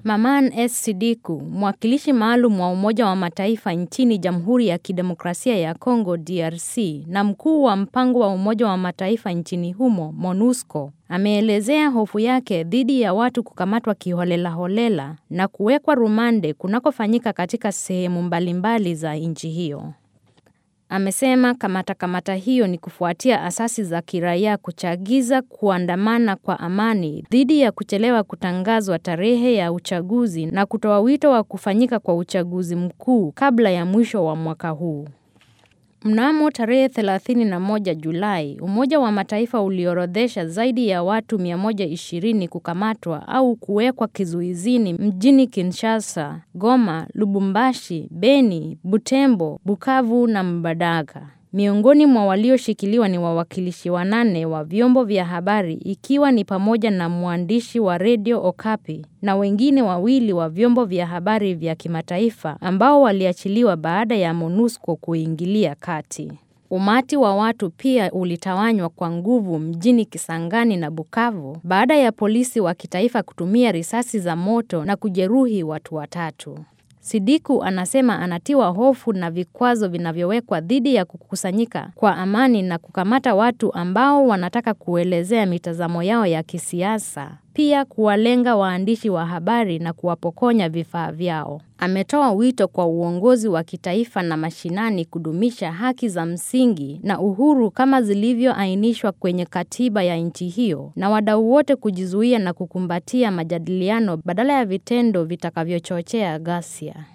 Maman S. Sidiku, mwakilishi maalum wa Umoja wa Mataifa nchini Jamhuri ya Kidemokrasia ya Kongo DRC na mkuu wa mpango wa Umoja wa Mataifa nchini humo MONUSCO, ameelezea hofu yake dhidi ya watu kukamatwa kiholelaholela na kuwekwa rumande kunakofanyika katika sehemu mbalimbali za nchi hiyo. Amesema kamata kamata hiyo ni kufuatia asasi za kiraia kuchagiza kuandamana kwa amani dhidi ya kuchelewa kutangazwa tarehe ya uchaguzi na kutoa wito wa kufanyika kwa uchaguzi mkuu kabla ya mwisho wa mwaka huu. Mnamo tarehe 31 Julai, Umoja wa Mataifa uliorodhesha zaidi ya watu 120 kukamatwa au kuwekwa kizuizini mjini Kinshasa, Goma, Lubumbashi, Beni, Butembo, Bukavu na Mbadaka. Miongoni mwa walioshikiliwa ni wawakilishi wanane wa vyombo vya habari ikiwa ni pamoja na mwandishi wa redio Okapi na wengine wawili wa vyombo vya habari vya kimataifa ambao waliachiliwa baada ya MONUSCO kuingilia kati. Umati wa watu pia ulitawanywa kwa nguvu mjini Kisangani na Bukavu baada ya polisi wa kitaifa kutumia risasi za moto na kujeruhi watu watatu. Sidiku anasema anatiwa hofu na vikwazo vinavyowekwa dhidi ya kukusanyika kwa amani na kukamata watu ambao wanataka kuelezea mitazamo yao ya kisiasa, pia kuwalenga waandishi wa habari na kuwapokonya vifaa vyao. Ametoa wito kwa uongozi wa kitaifa na mashinani kudumisha haki za msingi na uhuru kama zilivyoainishwa kwenye katiba ya nchi hiyo na wadau wote kujizuia na kukumbatia majadiliano badala ya vitendo vitakavyochochea ghasia.